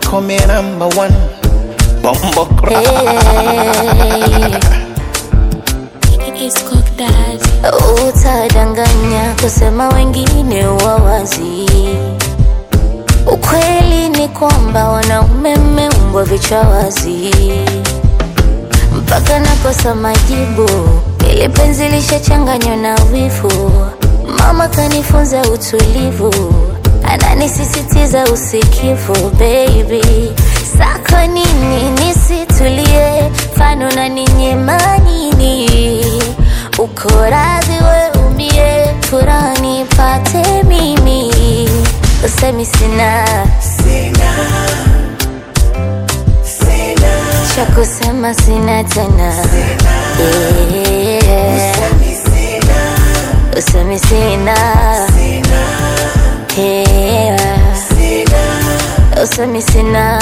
call me number one. Bumbo Utadanganya kusema wengine wawazi. Ukweli ni kwamba wanaume mmeumbwa vichwa wazi, mpaka nakosa majibu, ili penzi lishachanganywa na wivu. Mama kanifunza utulivu, ananisisitiza usikivu. Baby, sako nini nisitulie, fano na ninyema nini? Uko radhi we umie, furaha nipate mimi, usemi sina cha kusema sina tena Yeah. usemi sina Yeah. usemi sina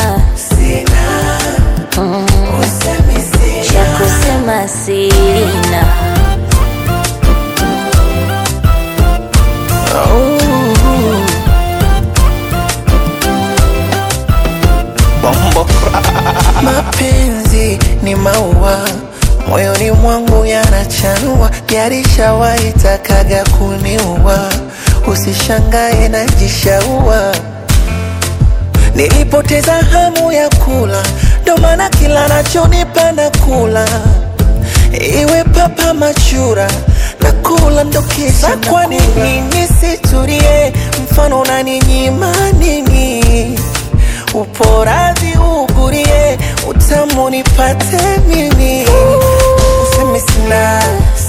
Mm. cha kusema sina Bumbo Mapenzi ni maua moyoni mwangu yanachanua, yarishawahi takaga kuniua. Usishangae najishaua, nilipoteza hamu ya kula, ndo maana kila nachonipa na kula, iwe papa machura na kula ndo kisa. Kwa nini nisitulie? Mfano unaninyima nini? Upo radhi ugurie, utamu nipate mimi. Usemi sina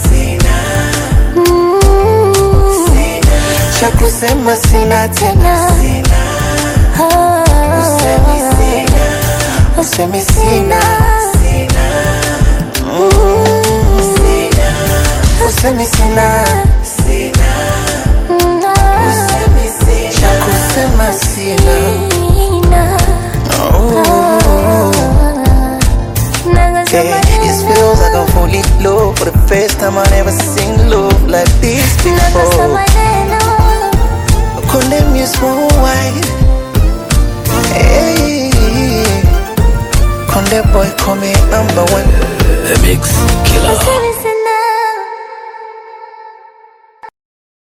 cha kusema sina tena, usemi sina usemi sina cha kusema sina. Yeah, it feels like I'm fully low for the first time I never seen love like this before. Condemn you small white. Hey, Condemn boy, call me number one. The Mix Killer. Usemi